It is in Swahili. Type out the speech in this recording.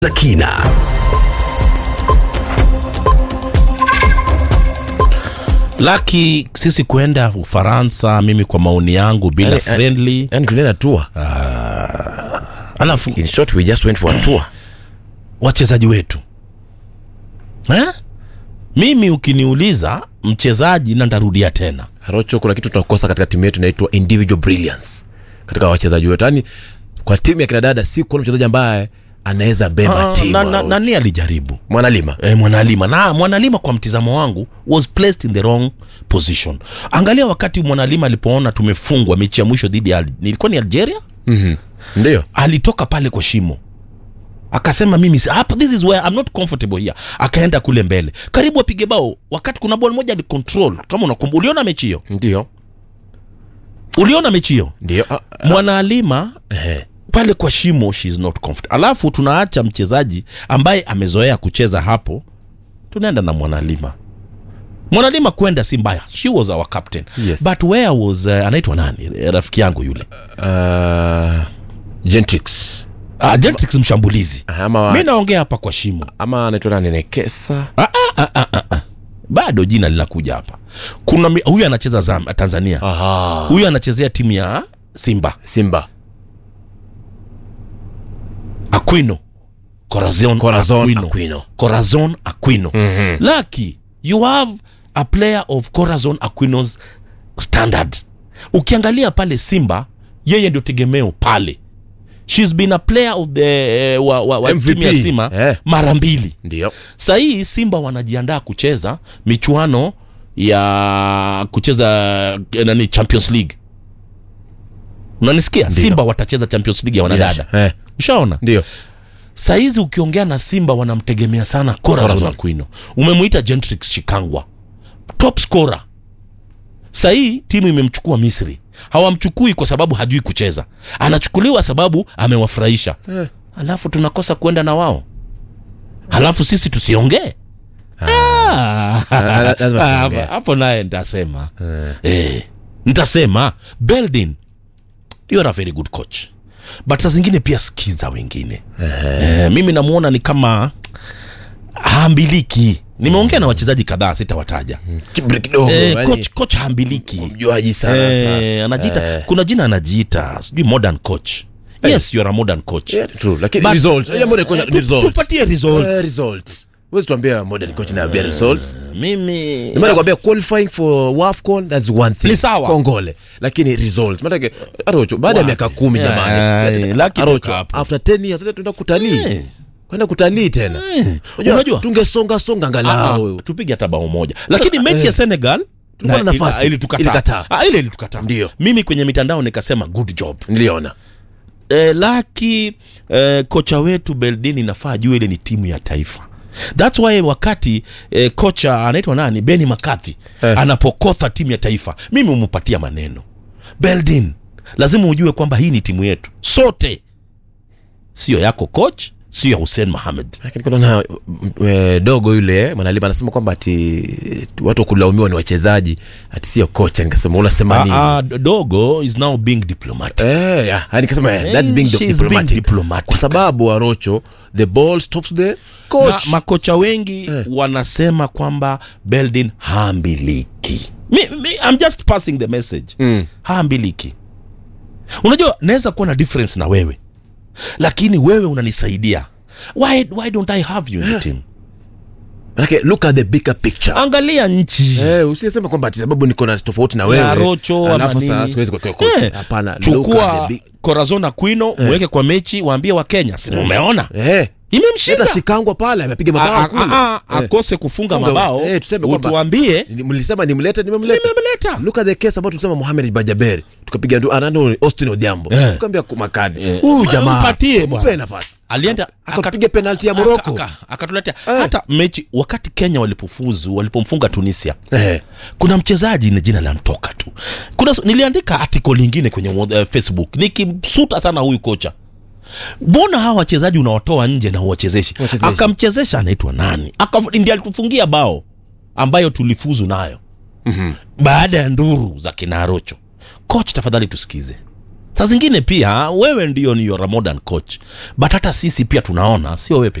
za kina. Laki sisi kwenda Ufaransa, mimi kwa maoni yangu bila Yani, friendly, yani tulienda tour alafu in short we just went for a tour wachezaji wetu eh? Mimi ukiniuliza mchezaji na ndarudia tena Rocho, kuna kitu tunakosa katika timu yetu inaitwa individual brilliance katika wachezaji wetu. Yani kwa timu ya kina dada si kuona mchezaji ambaye anaweza beba Ah, timu. na, na, Rocho. nani alijaribu Mwanalima e, mwanalima na mwanalima kwa mtizamo wangu was placed in the wrong position angalia wakati mwanalima alipoona tumefungwa mechi ya mwisho dhidi ya Al- nilikuwa ni algeria ndio alitoka pale kwa shimo akasema mimi si- hapa this is where I'm not comfortable here akaenda kule mbele karibu apige bao wakati kuna ball moja alicontrol kama unakumbuka uliona mechi hiyo ndio uliona mechi hiyo ndio Ah, ah, mwanaalima ehe. pale kwa shimo she is not comfortable alafu tunaacha mchezaji ambaye amezoea kucheza hapo tunaenda na mwanalima mwanalima kwenda si mbaya she was our captain Yes. but where was uh, anaitwa nani Eh, rafiki yangu yule Ah, Gentrix uh, Gentrix mshambulizi ama mi naongea hapa kwa shimo ama anaitwa nani Nekesa bado jina linakuja hapa kuna mi- huyu anacheza Zam, tanzania aha huyu anachezea timu ya simba Simba aquino corazon, Corazon aquino. Aquino. corazon aquino Mhm. lucky you have a player of corazon aquino's standard ukiangalia pale simba yeye ndio tegemeo pale shes been a player of the uh, wa, wa, wa MVP. timu ya simba Eh. mara mbili ndio sahii simba wanajiandaa kucheza michuano ya kucheza eh, nani champions league unanisikia Ndio. simba watacheza champions league ya wanadada Eh, ushaona ndio sahizi ukiongea na simba wanamtegemea sana corazon Corazon. aquino umemwita gentrix shikangwa top scorer sahii timu imemchukua misri hawamchukui kwa sababu hajui kucheza anachukuliwa sababu amewafurahisha Eh. alafu tunakosa kwenda na wao halafu sisi tusiongee Ah. Ah, lazima Ah, tuongee. hapo naye nitasema eh, nitasema beldin you are a very good coach but saa zingine pia skiza wengine eh, mimi namwona ni kama haambiliki nimeongea na wachezaji kadhaa sitawataja kibri kidogo eh, yani, coach, coach haambiliki mjuaji sana sana. eh, anajiita Eh. kuna jina anajiita sijui modern coach yes you are a modern coach Yeah, true lakini But- results yeah, modern coach eh, tu- results tupatie results. Eh, results huwezi tuambia modern coach na ambia results mimi Ndio maana nakwambia qualifying for WAFCON that's one thing Ni sawa. kongole lakini results maana yake Arocho baada ya miaka kumi Eh, jamani lucky Arocho tuko hapo. after 10 years sasa tunaenda kutalii Eh. kwenda kutalii tena Eh, unajua, unajua tungesonga songa Ah, angalau ah, tupige hata bao moja lakini mechi ya senegal Tulikuwa na nafasi. ilitukataa Ilikataa. Ah, ile ilitukataa Ndio. mimi kwenye mitandao nikasema good job niliona eh, laki eh, kocha wetu beldini nafaa jua ile ni timu ya taifa thats why wakati eh, kocha anaitwa nani beni makathi Eh. anapokotha timu ya taifa mimi umupatia maneno beldin lazima ujue kwamba hii ni timu yetu sote sio yako coach sio ya hussein mohamed lakini kuna na e, dogo yule mwanalima anasema kwamba ati watu wa kulaumiwa ni wachezaji ati sio kocha nikasema unasema nini Ah, ah, dogo is now being diplomatic Eh, yeah. Yani nikasema eh, that's Eh, being she's diplomatic. being diplomatic. kwa sababu arocho the ball stops the Ma, coach makocha wengi wanasema kwamba beldin haambiliki mi, mi, I'm just passing the message Mm. haambiliki unajua naweza kuwa na difference na wewe lakini wewe unanisaidia why, why don't i have you in the team Manake, look at the bigger picture angalia nchi Eh, usiseme kwamba ati sababu niko na tofauti na Ya wewe Rocho ama alafu nini. sasa siwezi kuwekea coach. Eh, Hapana, look chukua at the big- corazon aquino mweke kwa mechi waambie wa kenya si umeona Eh, imemshinda hata shikangwa pale amepiga A- mabao a- kule a- a- Eh, akose kufunga Funga- mabao eh, tuseme kwamba- utuambie ni- mlisema nimlete nimemleta nimemleta look at the case about tulisema Mohamed Bajaberi tukapiga ndu anano Austin Odhiambo Eh. tukaambia kumakadi Eh. huyu jamaa Mpatie bwana. mpe nafasi alienda akapiga penalti ya aka- Morocco aka- akatuletea Eh. hata mechi wakati kenya walipofuzu walipomfunga tunisia eh kuna mchezaji ni jina la mtoka tu kuna niliandika article lingine kwenye uh, facebook nikimsuta sana huyu kocha mbona hawa wachezaji unawatoa nje na uwachezeshi Wachezeshi. akamchezesha anaitwa nani Akaf- ndiye alitufungia bao ambayo tulifuzu nayo Mhm. baada ya nduru za kinarocho coach tafadhali tusikize saa zingine pia wewe ndio ni you're a modern coach but hata sisi pia tunaona sio wewe